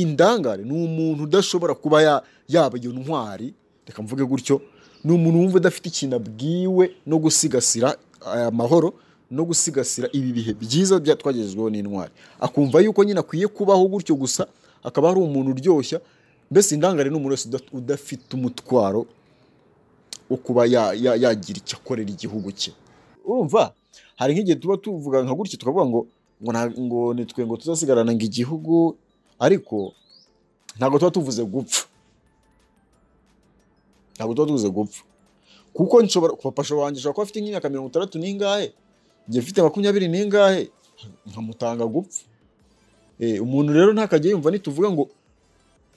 indangare ni umuntu udashobora kuba yaba iyo ntwari reka mvuge gutyo ni umuntu wumva udafite ikintu abwiwe no gusigasira aya mahoro no gusigasira ibi bihe byiza twagezweho n'intwari akumva yuko nyine akwiye kubaho gutyo gusa akaba ari umuntu uryoshya mbese indangare ni umuntu wese udafite umutwaro wo kuba yagira icyo akorera igihugu cye urumva hari nk'igihe tuba tuvuga nka gutyo tukavuga ngo ngo nitwe ngo tuzasigarana ngo igihugu ariko ntabwo tuba tuvuze gupfa ntabwo tuba tuvuze gupfa kuko nshobora papasha wanjye ashobora kuba afite nk'imyaka mirongo itandatu n'ingahe njye mfite makumyabiri n'ingahe nkamutanga gupfa umuntu rero ntakajya yumva nituvuga ngo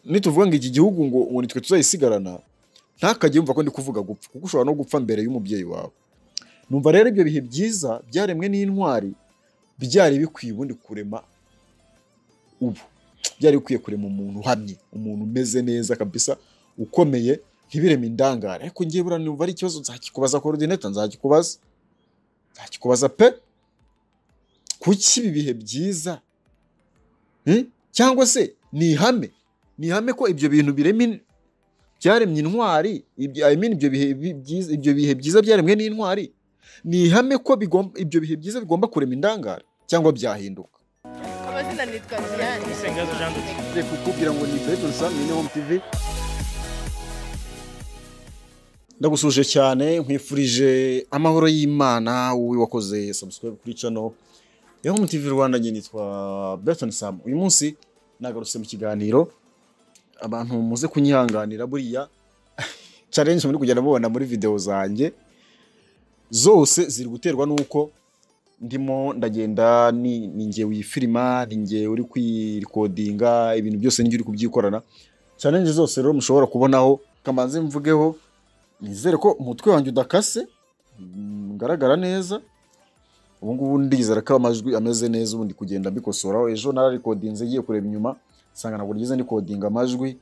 nituvuga ngo iki gihugu ngo ngo nitwe tuzayisigarana ntakajya yumva ko ndi kuvuga gupfa kuko ushobora no gupfa mbere y'umubyeyi wawe numva rero ibyo bihe byiza byaremwe n'intwari byari bikwiye ubundi kurema ubu byari bikwiye kurema umuntu uhamye umuntu umeze neza kabisa ukomeye ntibireme indangare ariko ngewe buriya numva ari ikibazo nzakikubaza korodineta nzakikubaza nzakikubaza pe kuki ibi bihe byiza cyangwa se ni ihame ni ihame ko ibyo bintu biremye byaremye intwari ibyo bihe byiza byaremwe n'intwari ni ihame ko ibyo bihe byiza bigomba kurema indangare cyangwa byahinduka amazina nitwa diane isengazo jean de dieu reka kukubwira ngo ni beto sami ni home tivi ndagusuje cyane nkwifurije amahoro y'imana wowe wakoze sabusikwebu kuri cano ya home tivi rwanda njye nitwa beto sam uyu munsi nagarutse mu kiganiro abantu muze kunyihanganira buriya challenge muri kugenda mubona muri videwo zanjye zose ziri guterwa n'uko ndimo ndagenda ni ngewe wifirima ni ngewe uri kwirikodinga ibintu byose n'igihe uri kubyikorana challenge zose rero mushobora kubonaho kamanze mvugeho nizere ko umutwe wanjye udakase ngaragara neza ubu ngubu ndizera ko amajwi ameze neza ubundi kugenda mbikosoraho ejo nararikodinze ngiye kureba inyuma nsanga ntabwo ryiza ni kodinga amajwi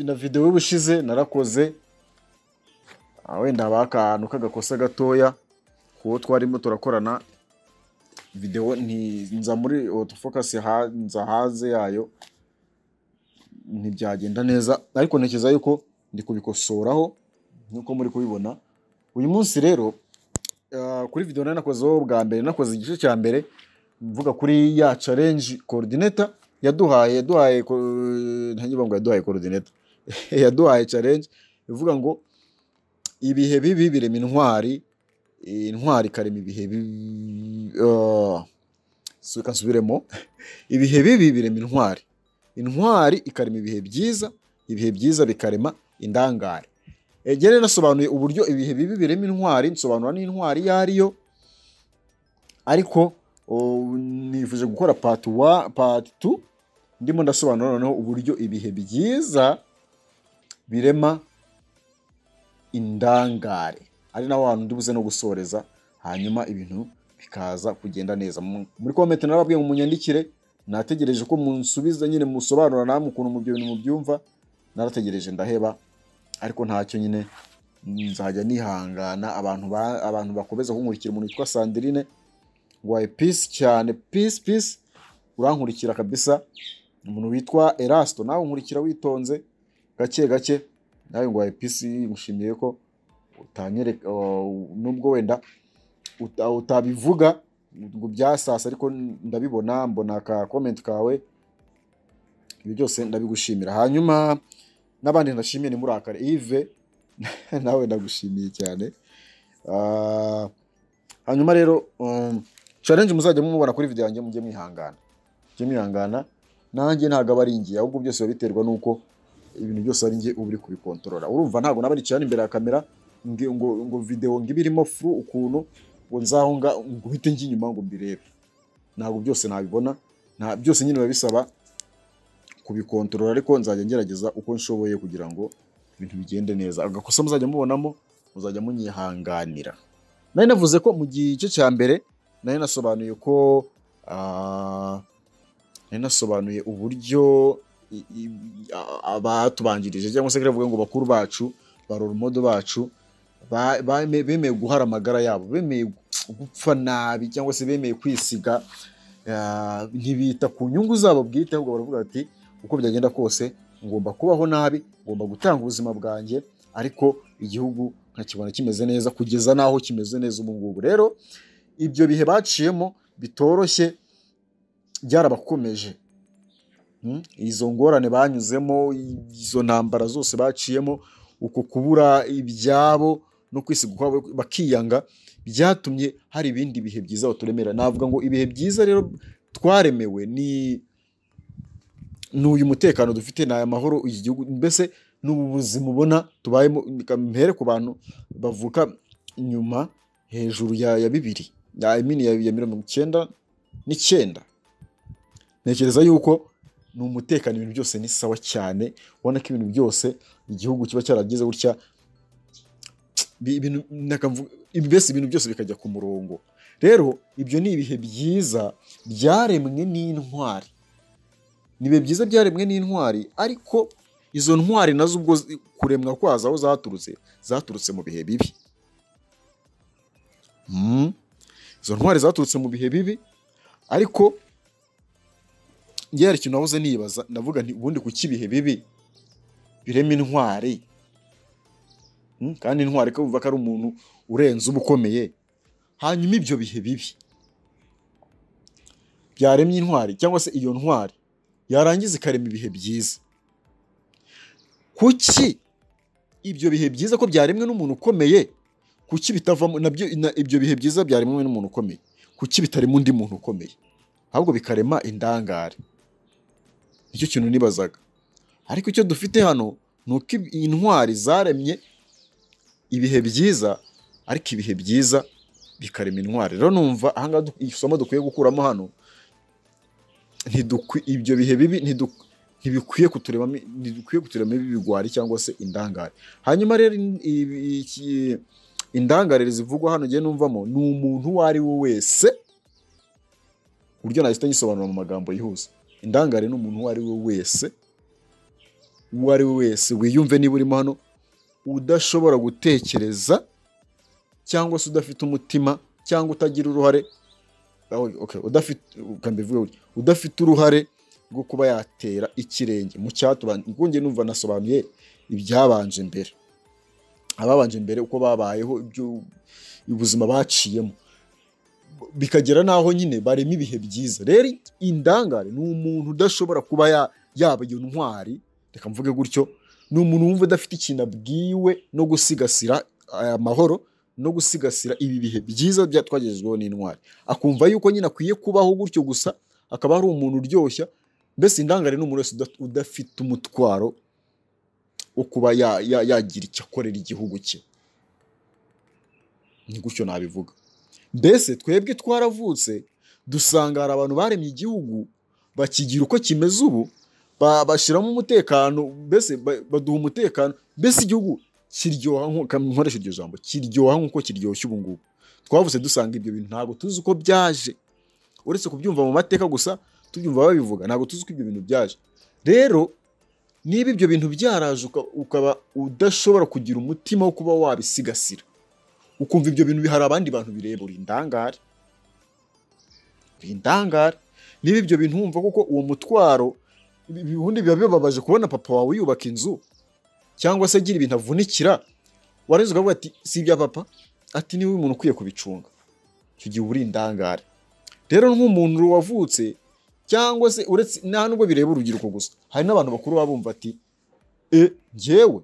na videwo y'ubushize narakoze wenda haba akantu k'agakosa gatoya kuwo twarimo turakorana videwo nza muri otofokasi nza hanze yayo ntibyagenda neza ariko ntekereza yuko ndi kubikosoraho nk'uko muri kubibona uyu munsi rero kuri videwo nari nakozeho bwa mbere nakoze igice cya mbere mvuga kuri ya challenge coordinator yaduhaye yaduhaye ntago ngo yaduhaye coordinator yaduhaye challenge ivuga ngo ibihe bibi birema intwari intwari ikarema ibihe reka nsubiremo ibihe bibi birema intwari intwari ikarema ibihe byiza ibihe byiza bikarema indangare rero nasobanuye uburyo ibihe bibi birema intwari nsobanura n'intwari iyo ariyo ariko nifuje gukora pati wa pati tu ndimo ndasobanura noneho uburyo ibihe byiza birema indangare ari naho hantu ndi buze no gusoreza hanyuma ibintu bikaza kugenda neza muri komenti narababwiye ngo munyandikire nategereje ko munsubiza nyine musobanura namwe ukuntu mu bintu mubyumva narategereje ndaheba ariko ntacyo nyine nzajya nihangana abantu bakomeza kunkurikira umuntu witwa sandirine waye pisi cyane pisi pisi urankurikira kabisa umuntu witwa erasito nawe unkurikira witonze gake gake nawe ngo waye pisi mushimiye ko utanyereka nubwo wenda utabivuga ngo byasasa ariko ndabibona mbona aka komenti kawe ibi byose ndabigushimira hanyuma n'abandi ndashimiye ni murakare ive nawe ndagushimiye cyane hanyuma rero challenge muzajya mubona kuri video yanjye mujye mwihangana mujye mwihangana nanjye ntabwo ari ingiye ahubwo byose biba biterwa n'uko ibintu byose ari ngiye uba uri kubikontorora urumva ntabwo naba ari cyane imbere ya kamera ngo ngo video ngo ibe irimo furu ukuntu ngo nzaho ngo uhite njye inyuma ngo mbirebe ntabwo byose nabibona byose nyine biba bisaba kubikontorora ariko nzajya ngerageza uko nshoboye kugira ngo ibintu bigende neza agakosa muzajya mubonamo muzajya munyihanganira nari navuze ko mu gice cya mbere nari nasobanuye ko nari nasobanuye uburyo abatubanjirije cyangwa se kuvuga ngo bakuru bacu ba bacu bemeye guhara amagara yabo bemeye gupfa nabi cyangwa se bemeye kwisiga ah, ntibita ku nyungu zabo bwite ahubwo baravuga bati uko byagenda kose ngomba kubaho nabi ngomba gutanga ubuzima bwanjye ariko igihugu nkakibona kimeze neza kugeza n'aho kimeze neza ubu ngubu rero ibyo bihe baciyemo bitoroshye byarabakomeje Mm, izo ngorane banyuzemo izo ntambara zose baciyemo uko kubura ibyabo no kwisiga ukwabo bakiyanga byatumye hari ibindi bihe byiza baturemera navuga ngo ibihe byiza rero twaremewe ni ni uyu mutekano dufite ni aya mahoro iki gihugu mbese ni ubu buzima ubona tubayemo reka mpere ku bantu bavuka nyuma hejuru ya, ya bibiri ya, I mean ya, ya mirongo icyenda n'icyenda ntekereza yuko ni umutekano ibintu byose ni sawa cyane ubona ko ibintu byose igihugu kiba cyaragize gutya bi- ibintu- nakavuga- mbese ibintu byose bikajya ku murongo rero ibyo ni ibihe byiza byaremwe n'intwari ni ibihe byiza byaremwe n'intwari ariko izo ntwari nazo ubwo zi- kuremwa kwazo aho zaturutse zaturutse mu bihe bibi Mm. izo ntwari zaturutse mu bihe bibi ariko njye hari ikintu nahoze nibaza ndavuga nti ubundi kuki ibihe bibi birema intwari Mm, kandi intwari kumva ko ari umuntu urenze uba ukomeye hanyuma ibyo bihe bibi byaremye intwari cyangwa se iyo ntwari yarangiza ikarema ibihe byiza kuki ibyo bihe byiza ko byaremwe n'umuntu ukomeye kuki bitavamo nabyo na- ibyo bihe byiza byaremwe n'umuntu ukomeye kuki bitarimo undi muntu ukomeye ahubwo bikarema indangare nicyo kintu nibazaga ariko icyo dufite hano ni uko ib- intwari zaremye ibihe byiza ariko ibihe byiza bikarema intwari rero numva ahangaha du- isomo dukwiye gukuramo hano ntidukwi- ibyo bihe bibi ntidu- ntibikwiye kuturemamo ntibikwiye kuturemamo ibigwari cyangwa se indangare hanyuma rero in- ibi- iki- indangare zivugwa hano ngiye numvamo ni umuntu uwo ari we wese ku buryo nahita nyisobanura mu magambo yihuse indangare ni umuntu uwo ari we wese uwo ari we wese wiyumve niba urimo hano udashobora gutekereza cyangwa se udafite umutima cyangwa utagira uruhare Ah, okay, okay, udafite reka mbivuge gutya, udafite uruhare rwo kuba yatera ikirenge mu cyatubanje ngonge numva nasobanuye ibyabanje mbere ababanje mbere uko babayeho ibyo ubuzima baciyemo bikagera n'aho nyine barema ibihe byiza rero indangare ni umuntu udashobora kuba ya- yaba iyo ntwari reka mvuge gutyo ni umuntu wumva udafite ikintu abwiwe no gusigasira aya mahoro no gusigasira ibi bihe byiza bya twagejejweho n'intwari akumva yuko nyine akwiye kubaho gutyo gusa akaba ari umuntu uryoshya mbese indangare ni umuntu wese uda- udafite umutwaro wo kuba ya- ya- yagira icyo akorera igihugu cye ni gutyo nabivuga mbese twebwe twaravutse dusanga hari abantu baremye igihugu bakigira uko kimeze ubu ba- bashyiramo umutekano mbese ba- baduha umutekano mbese igihugu kiryoha nk'uko nkoresha iryo jambo kiryoha nk'uko kiryoshya ubu ngubu twavutse dusanga ibyo bintu ntabwo tuzi uko byaje uretse kubyumva mu mateka gusa tubyumva babivuga ntabwo tuzi uko ibyo bintu byaje rero niba ibyo bintu byaraje uka- ukaba udashobora kugira umutima wo kuba wabisigasira ukumva ibyo bintu hari abandi bantu bireba uri indangare uri indangare niba ibyo bintu wumva kuko uwo mutwaro ibi- ibi- ubundi biba bibabaje kubona papa wawe yubaka inzu cyangwa se agira ibintu avunikira warenze ukavuga ati si ibya papa ati niwe umuntu ukwiye kubicunga icyo gihe uba uri indangare rero nk'umuntu wavutse cyangwa se uretse nta nubwo bireba urubyiruko gusa hari n'abantu bakuru baba bumva ati e njyewe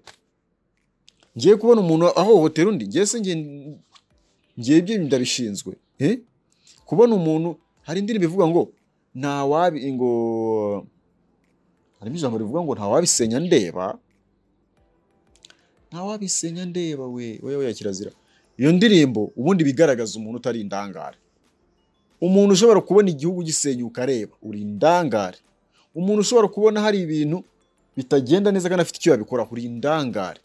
ngiye kubona umuntu ahohotera undi ngiye se ngiye ngiye ibyo ndabishinzwe eh? kubona umuntu hari indirimbo ivuga ngo ntawabi ngo harimo ijambo rivuga ngo ntawabisenya ndeba ntawabisenya ndeba we we we ya kirazira iyo ndirimbo ubundi bigaragaza umuntu utari indangare umuntu ushobora kubona igihugu gisenyuka areba uri indangare umuntu ushobora kubona hari ibintu bitagenda neza kandi afite icyo yabikoraho uri indangare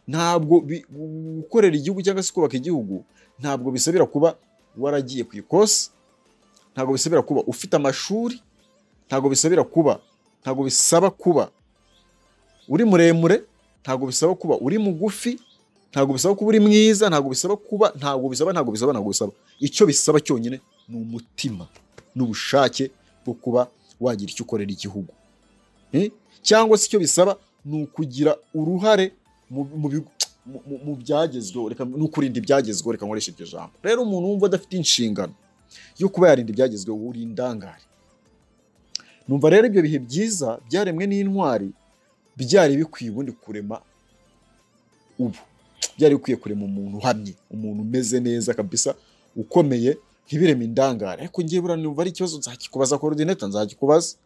ntabwo bi- gukorera igihugu cyangwa se kubaka igihugu ntabwo bisabira kuba waragiye ku ikosi ntabwo bisabira kuba ufite amashuri ntabwo bisabira kuba ntabwo bisaba kuba uri muremure ntabwo bisaba kuba uri mugufi ntabwo bisaba kuba uri mwiza ntabwo bisaba kuba ntabwo bisaba ntabwo bisaba ntabwo bisaba icyo bisaba cyonyine ni umutima n'ubushake bwo kuba wagira icyo ukorera igihugu Eh? cyangwa se icyo bisaba ni ukugira uruhare mu- mu bigo- mu- mu- mu byagezweho reka ni ukurinda ibyagezweho reka nkoreshe iryo jambo rero umuntu wumva adafite inshingano yo kuba yarinda ibyagezweho uri indangare numva rero ibyo bihe byiza byaremwe n'intwari byari bikwiye ubundi kurema ubu byari bikwiye kurema umuntu uhamye umuntu umeze neza kabisa ukomeye ntibireme indangare ariko ngewe buriya numva ari ikibazo nzakikubaza korodineta nzakikubaza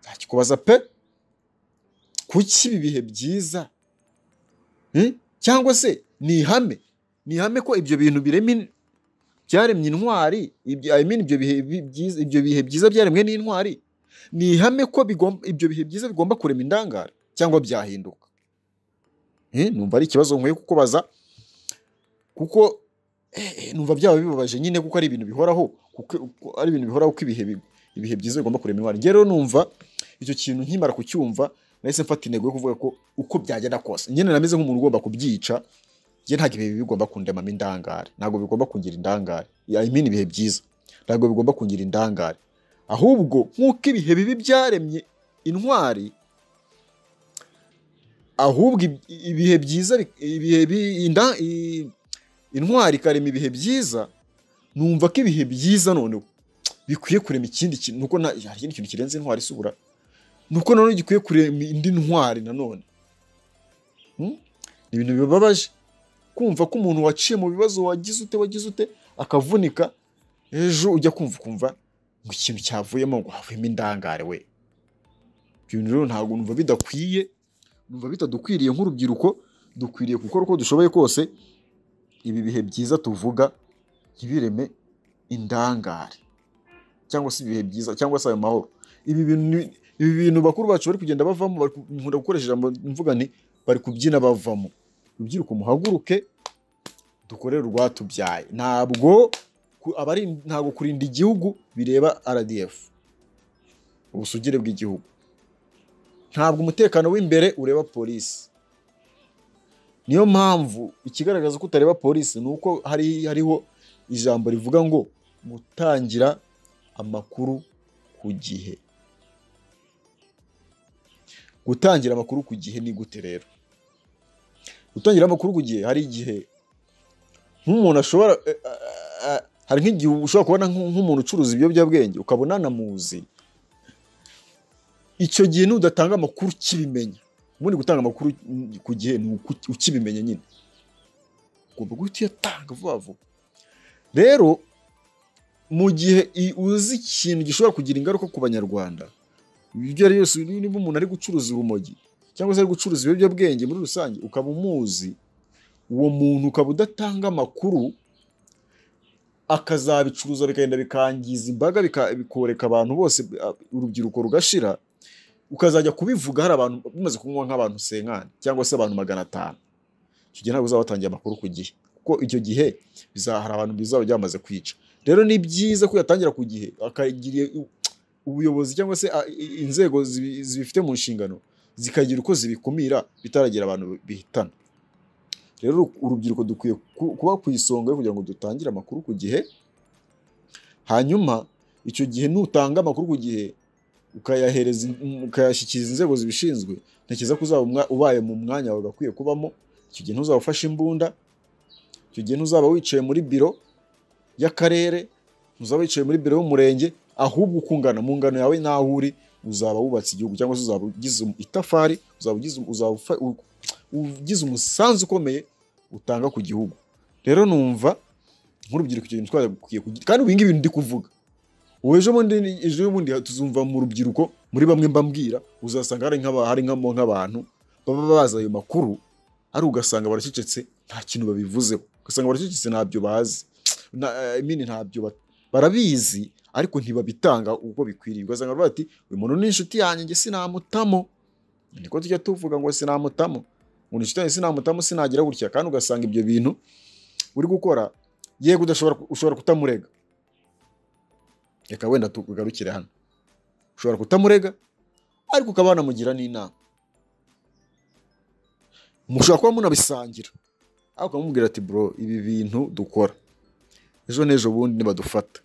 nzakikubaza pe kuki ibi bihe byiza Hmm? cyangwa se ni ihame ni ihame ko ibyo bintu biremye in- byaremye intwari ibyo I mean ibyo bihe bi- byiza ibyo bihe byiza byaremwe n'intwari ni ihame ko bigomba ibyo bihe byiza bigomba kurema indangare cyangwa byahinduka Eh, numva ari ikibazo nkwiye kukubaza kuko eh, eh, numva byaba bibabaje nyine kuko ari ibintu bihoraho kuko kuko ari ibintu bihoraho ko ibihe bi- ibihe byiza bigomba kurema intwari njye rero numva icyo kintu nkimara kucyumva nahise mfata intego yo kuvuga ko uko byagenda kose nyine nameze nk'umuntu ugomba kubyica njye ntabwo ibihe bibi bigomba kundemamo indangare ntabwo bigomba kungira indangare I mean ibihe byiza ntabwo bigomba kungira indangare ahubwo nk'uko ibihe bibi byaremye intwari ahubwo ib- ibihe byiza bi- ibihe bi- inda- i- intwari ikarema ibihe byiza numva ko ibihe byiza noneho bikwiye kurema ikindi kintu nuko nta hari ikindi kintu kirenze intwari isubura nuko nanone gikwiye kurema indi ntwari nanone Hmm? ni ibintu bibabaje kumva ko umuntu waciye mu bibazo wagize ute wagize ute akavunika ejo ujya kumva ukumva ngo ikintu cyavuyemo ngo havuyemo indangare we ibyo bintu rero ntabwo numva bidakwiye numva bitadukwiriye nk'urubyiruko dukwiriye gukora uko dushoboye kose ibi bihe byiza tuvuga ntibireme indangare cyangwa se ibihe byiza cyangwa se ayo mahoro ibi bintu ni- ibi bintu bakuru bacu bari kugenda bavamo bari ku- nkunda gukoresha ijambo mvuga nti bari kubyina bavamo rubyiruko muhaguruke dukorere urwatubyaye ntabwo ku- abari ntabwo kurinda igihugu bireba RDF ubusugire bw'igihugu ntabwo umutekano w'imbere ureba polisi niyo mpamvu ikigaragaza ko utareba polisi ni uko hari hariho ijambo rivuga ngo gutangira amakuru ku gihe gutangira amakuru ku gihe ni gute rero gutangira amakuru ku gihe hari igihe nk'umuntu ashobora eh, ah, ah, hari nk'igihe ushobora kubona nk'u- nk'umuntu ucuruza ibiyobyabwenge ukabona anamuzi icyo gihe nudatanga amakuru ukibimenya ubundi gutanga amakuru mm, ku gihe ni uku- ukibimenya nyine ugomba guhita uyatanga vuba vuba rero mu gihe i- uzi ikintu gishobora kugira ingaruka ku banyarwanda ibyo ari byose niba umuntu ari gucuruza urumogi cyangwa se ari gucuruza ibiyobyabwenge muri rusange ukaba umuzi uwo muntu ukaba udatanga amakuru akazabicuruza bikagenda bikangiza imbaga bika- bikoreka abantu bose a- urubyiruko rugashira ukazajya kubivuga hari abantu bimaze kunywa nk'abantu senkani cyangwa se abantu magana atanu icyo gihe ntabwo uzaba watangiye amakuru ku gihe kuko icyo gihe biza- hari abantu bizaba byamaze kwica rero ni byiza ko yatangira ku gihe akagira ubuyobozi cyangwa se a- i- inzego zibi- zibifite mu nshingano zikagira uko zibikumira bitaragera abantu bihitana rero urubyiruko dukwiye ku- kuba ku isonga yo kugira ngo dutangire amakuru ku gihe hanyuma icyo gihe nutanga amakuru ku gihe ukayahereza in- mm, ukayashyikiriza inzego zibishinzwe ntekereza ko uzaba umwa- ubaye mu mwanya wawe gakwiye kubamo icyo gihe ntuzaba ufashe imbunda icyo gihe ntuzaba wicaye muri biro y'akarere uzaba wicaye muri biro y'umurenge ahubwo ukungana mu ngano yawe n'aho uri uzaba wubatse igihugu cyangwa se uzaba ugize itafari uzaba ugize uzaba ufa- u- ugize umusanzu ukomeye utanga ku gihugu rero numva nk'urubyiruko icyo kintu twagakwiye kugira kandi ibingibi ndi kuvuga ubu ejo bundi ejo bundi tuzumva mu rubyiruko muri bamwe mbambwira uzasanga hari nk'aba- hari nk'amo nk'abantu baba bazi ayo makuru ari ugasanga baracecetse nta kintu babivuzeho ugasanga baracecetse ntabyo bazi na, I mean, ntabyo bat- barabizi ariko ntibabitanga uko bikwiriye ugasanga baravuga bati uyu muntu ni inshuti yanjye njye sinamutamo niko tujya tuvuga ngo sinamutamo ngo ni inshuti yanjye sinamutamo sinagira gutya kandi ugasanga ibyo bintu uri gukora yego udashobora ku- ushobora kutamurega reka wenda tugarukire hano ushobora kutamurega ariko ukaba wanamugira n'inama mushobora kuba munabisangira ariko ukamubwira ati bro ibi bintu dukora ejo n'ejo bundi nibadufata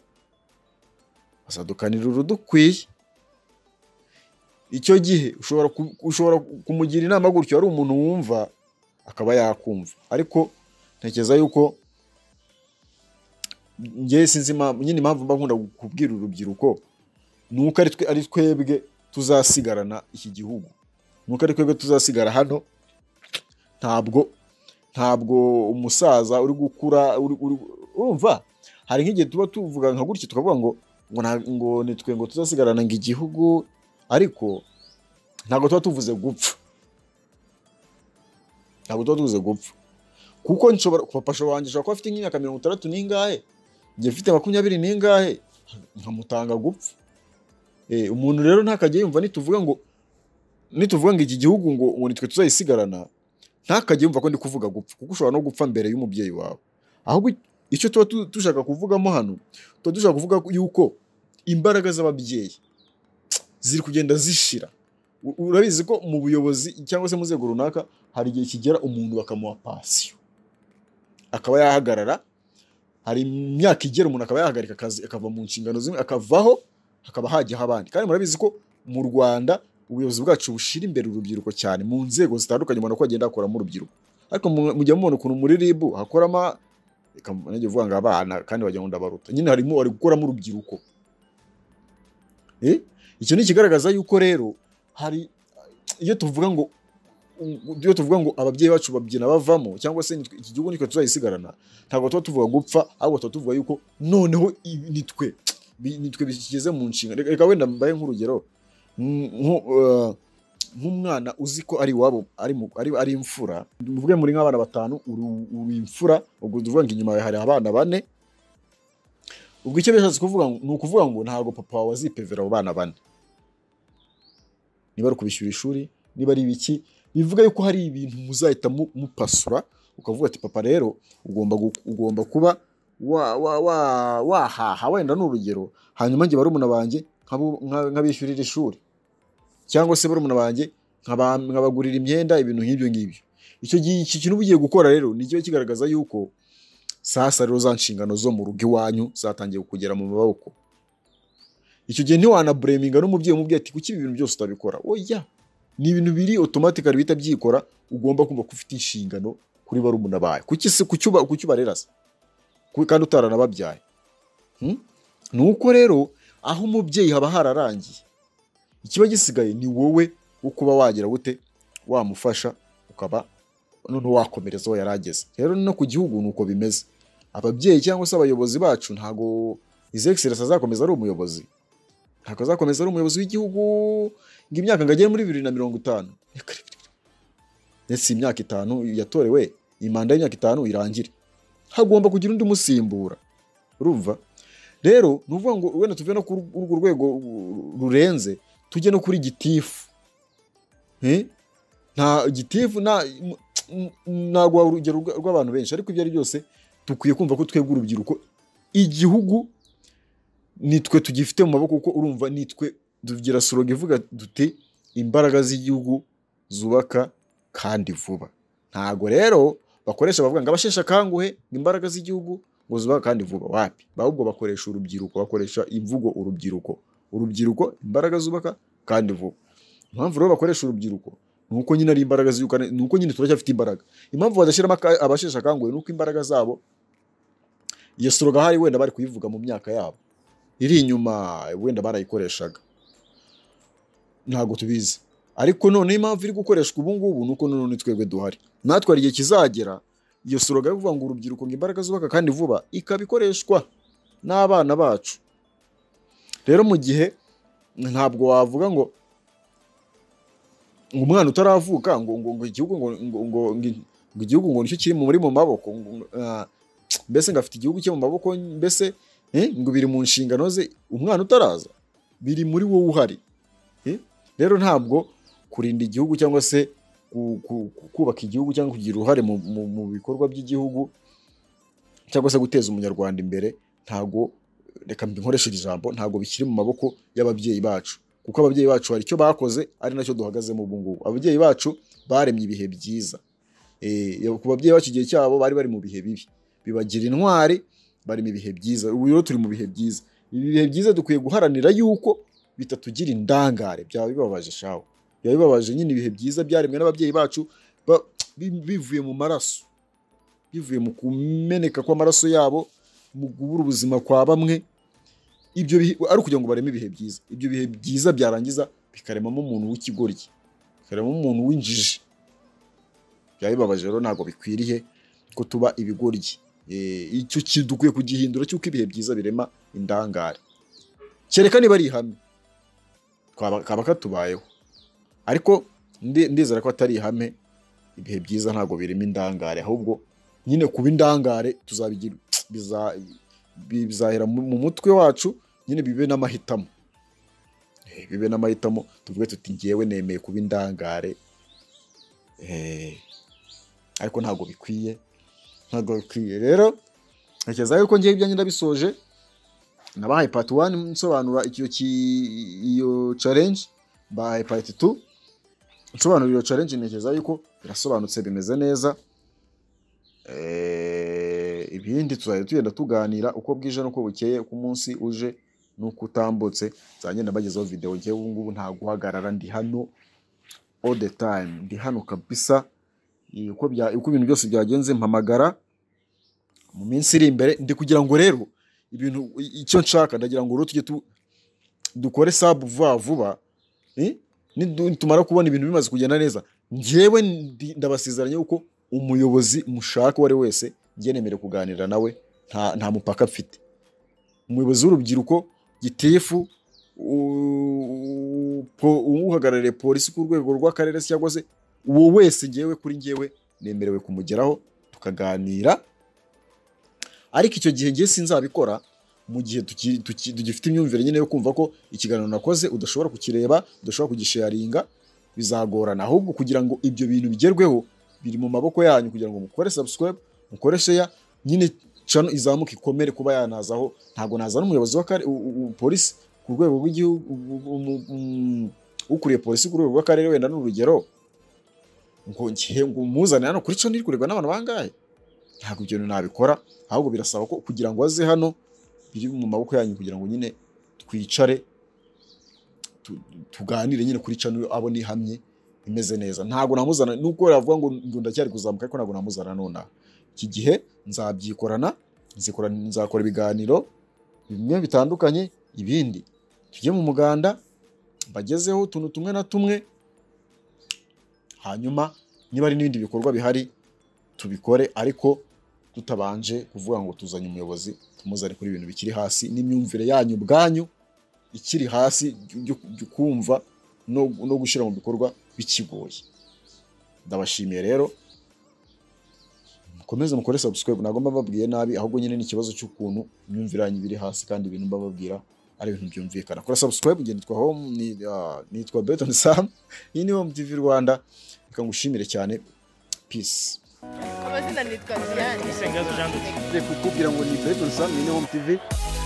bazadukanira urudukwiye icyo gihe ushobora ku- ushobora kumugira inama gutyo ari umuntu wumva akaba yakumva ariko ntekereza yuko ngewe sinzi impamvu- nyine impamvu mba nkunda kubwira urubyiruko ni uko ari twe- ari twebwe tuzasigarana iki gihugu ni uko ari twebwe tuzasigara hano ntabwo ntabwo umusaza uri gukura uri- uri- urumva hari nk'igihe tuba tuvuga nka gutya tukavuga ngo ngo nta- ngo ni twe ngo tuzasigarana ngo igihugu ariko ntabwo tuba tuvuze gupfa ntabwo tuba tuvuze gupfa kuko nshobora papa shobora wanjye ashobora kuba afite nk'imyaka mirongo itandatu n'ingahe njye mfite makumyabiri n'ingahe nkamutanga gupfa Eh, umuntu rero ntakajya yumva nituvuga ngo nituvuga ngo iki gihugu ngo ngo ni twe tuzayisigarana ntakajya yumva ko ndi kuvuga gupfa kuko ushobora no gupfa mbere y'umubyeyi wawe ahubwo icyo tuba tu- dushaka kuvugamo hano tuba dushaka kuvuga yuko imbaraga z'ababyeyi ziri kugenda zishira U- urabizi ko mu buyobozi cyangwa se mu nzego runaka hari igihe kigera umuntu bakamuha pansiyo akaba yahagarara hari imyaka igera umuntu akaba yahagarika akazi akava mu nshingano zimwe akavaho hakaba hajyaho abandi kandi murabizi ko mu rwanda ubuyobozi bwacu bushyira imbere urubyiruko cyane mu nzego zitandukanye umuntu uko agenda akoramo urubyiruko ariko mu- mujya mubona ukuntu muri ribu hakoramo reka nanjye vuga ngo abana kandi wagira ngo ndabaruta nyine harimo bari gukoramo urubyiruko Eh, icyo ni ikigaragaza yuko rero hari iyo tuvuga ngo iyo tuvuga ngo ababyeyi bacu babyina bavamo cyangwa se nitwe- iki gihugu nitwe tuzayisigarana ntabwo tuba tuvuga gupfa ahubwo tuba tuvuga yuko noneho ibi ni twe bi- ni twe bigeze mu nshingano Reka- reka wenda mbaye nk'urugero Mm, nko, eh, nk'umwana uzi ko ari iwabo ari mu- ari- ari imfura muvuge muri nk'abana batanu uri uri imfura ubwo tuvuga ngo inyuma yawe hari abana bane ubwo icyo bishatse kuvuga ngo- ni ukuvuga ngo ntabwo papa wawe azipevera abo bana bane niba ari ukubishyura ishuri niba ari ibiki bivuga yuko hari ibintu muzahita mu- mupasura ukavuga ati papa rero ugomba gu- ugomba kuba wa- wa- wa- wahaha wenda ni urugero hanyuma njye barumuna banjye nk'abo- nka- nk'abishyurira ishuri cyangwa se barumuna banjye nkaba- nkabagurira imyenda ibintu nk'ibyo ngibyo icyo gihe iki kintu uba ugiye gukora rero ni kiba kigaragaza yuko sasa rero za nshingano zo mu rugo iwanyu zatangiye kugera mu maboko icyo gihe ntiwanabureminga n'umubyeyi umubwira ati kuki ibi bintu byose utabikora oya ni ibintu biri otomatikari bihita byikora ugomba kumva ko ufite inshingano kuri barumuna bawe kuki se kuki uba- kuki ubarera se Ku- kandi utaranababyaye Hmm? ni uko rero aho umubyeyi haba hararangiye ikiba gisigaye ni wowe wo kuba wagira gute wamufasha ukaba noneho wakomereza aho yari ageze rero no ku gihugu ni uko bimeze ababyeyi cyangwa se abayobozi bacu ntago izegiserensi azakomeza ari umuyobozi ntabwo azakomeza ari umuyobozi w'igihugu ngo imyaka ngo agere muri bibiri na mirongo itanu Reka, reka, reka. ndetse iyi myaka itanu yatorewe iyi manda y'imyaka itanu irangire hagomba kugira undi umusimbura urumva rero ni ukuvuga ngo wenda tuve no kuri urwo rwego rurenze tujye no kuri gitifu Eh? nta gitifu nta m- m- naguha urugero rwa- rw'abantu benshi ariko ibyo ari byose dukwiye kumva ko twebwe urubyiruko igihugu nitwe tugifite mu maboko kuko urumva nitwe tugira soroga ivuga duti imbaraga z'igihugu zubaka kandi vuba ntago rero bakoresha bavuga ngo abasheshe akanguhe ngo imbaraga z'igihugu ngo zubaka kandi vuba wapi ahubwo bakoresha urubyiruko bakoresha imvugo urubyiruko urubyiruko imbaraga zubaka kandi vuba impamvu rero bakoresha urubyiruko ni uko nyine ari imbaraga zirukana ni uko nyine turacyafite imbaraga impamvu badashyiramo aka- abasheshe akanguhe ni uko imbaraga zabo iyo soroga hari wenda bari kuyivuga mu myaka yabo iri inyuma wenda barayikoreshaga ntabwo tubizi ariko noneho impamvu iri gukoreshwa ubu ngubu ni uko noneho ni twebwe duhari natwe hari igihe kizagera iyo soroga yo kuvuga ngo urubyiruko ngo imbaraga zubaka kandi vuba ikaba ikoreshwa n'abana bacu rero mu gihe ntabwo wavuga ngo ngo umwana utaravuka ngo ngo ngo igihugu ngo ngo ngo ngo ngo igihugu ngo nicyo kiri muri mu maboko ngo, ngo, ah, mbese ngo afite igihugu cye mu maboko mbese eh, ngo biri mu nshingano ze umwana utaraza biri muri wowe uhari Eh, rero ntabwo kurinda igihugu cyangwa se ku- ku- ku- kubaka igihugu cyangwa kugira uruhare mu, mu, mu bikorwa by'igihugu cyangwa se guteza umunyarwanda imbere ntago reka mbinkoreshe iri jambo ntago bikiri mu maboko y'ababyeyi bacu kuko ababyeyi bacu hari icyo bakoze ari nacyo duhagazemo ubu ngubu ababyeyi bacu baremye ibihe byiza Eh, ku babyeyi bacu igihe cyabo bari bari mu bihe bibi bibagira intwari bari mu bihe byiza ubu rero turi mu bihe byiza ibi bihe byiza dukwiye guharanira yuko bitatugira indangare byaba bibabaje shawe biba bibabaje nyine ibihe byiza byaremwe n'ababyeyi bacu ba- bi- bivuye mu maraso bivuye mu kumeneka kw'amaraso yabo mu kubura ubuzima kwa bamwe ibyo bihe ari ukugira ngo bareme ibihe byiza ibyo bihe byiza byarangiza bikaremamo umuntu w'ikigoryi bikaremamo umuntu w'injiji byaba bibabaje rero ntabwo bikwiriye ko tuba ibigoryi Eh, icyo kintu dukwiye kugihindura cy'uko ibihe byiza birema indangare kereka niba ari ihame twaba- kaba katubayeho ariko nde- ndizera ko atari ihame ibihe byiza ntabwo birimo indangare ahubwo nyine kuba indangare tuzabigira biza- bi- bizahera mu mu mutwe wacu nyine bibe n'amahitamo Eh, bibe n'amahitamo tuvuge tuti ngewe nemeye kuba indangare Eh, ariko ntabwo bikwiye ntabwo bikwiye rero ntekereza yuko ngewe ibyanjye ndabisoje nabahaye pati wani nsobanura icyo ki- iyo challenge mbahaye pati tu nsobanura iyo challenge ntekereza yuko birasobanutse bimeze neza Eh, ibindi tuzajya tugenda tuganira uko bwije n'uko bukeye uko umunsi uje n'uko utambutse nzagenda mbagezaho videwo ngewe ubu ngubu nta guhagarara ndi hano all the time ndi hano kabisa Eh, uko bya- uko ibintu byose byagenze mpamagara mu minsi iri imbere ndi kugira ngo rero ibintu i- icyo nshaka ndagira ngo rero tujye tu- dukore sabu vuba vuba eh, nidu- nitumara kubona ibintu bimaze kugenda neza njyewe ndi- ndabasezeranya yuko umuyobozi mushaka uwo ari we wese njye nemerewe kuganira nawe nta, nta mupaka mfite umuyobozi w'urubyiruko gitifu u- po- uhagarariye polisi ku rwego rw'akarere se cyangwa se uwo wese ngewe kuri ngewe nemerewe kumugeraho tukaganira ariko icyo gihe ngewe sinzabikora mu gihe tuki- tuki- tugifite imyumvire nyine yo kumva ko ikiganiro nakoze udashobora kukireba udashobora kugisharinga bizagorana ahubwo kugira ngo ibyo bintu bigerweho biri mu maboko yanyu kugira ngo mukore subscribe mukore share nyine channel izamuka ikomere kuba yanazaho ntabwo nazana umuyobozi wa kare- u- u- u- polisi ku rwego rw'igihugu u- u- umu- umu- ukuriye polisi ku rwego rw'akarere wenda n'urugero ngo ngiye ngo muzane hano kuri channel iri kurebwa n'abantu bangahe ntabwo ibyo bintu nabikora ahubwo birasaba ko kugira ngo aze hano biri mu maboko yanyu kugira ngo nyine twicare tu- tuganire nyine kuri cano abona ihamye imeze neza ntabwo namuzana nubwo yavuga ngo ngo ndacyari kuzamuka ariko ntabwo namuzana nonaha iki gihe nzabyikorana nzikora- nzakora ibiganiro bimwe bitandukanye ibindi tujye mu muganda mbagezeho utuntu tumwe na tumwe hanyuma niba hari n'ibindi bikorwa bihari tubikore ariko tutabanje kuvuga ngo tuzanye umuyobozi tumuzane kuri ibintu bikiri hasi n'imyumvire yanyu ubwanyu ikiri hasi byo- byo kumva no, no gushyira mu bikorwa bikigoye ndabashimiye rero mukomeze mukore subscribe ntabwo mba babwiye nabi ahubwo nyine ni ikibazo cy'ukuntu imyumvire yanyu iba iri hasi kandi ibintu mba babwira ari ibintu byumvikana kora subscribe njye nitwa home ni- ah, nitwa Beton Sam iyi ni home tv Rwanda reka ngushimire cyane peace amazina nitwa Diane Isengazo Jean de Dieu. kukubwira ngo ni Beton Sam iyi ni home tv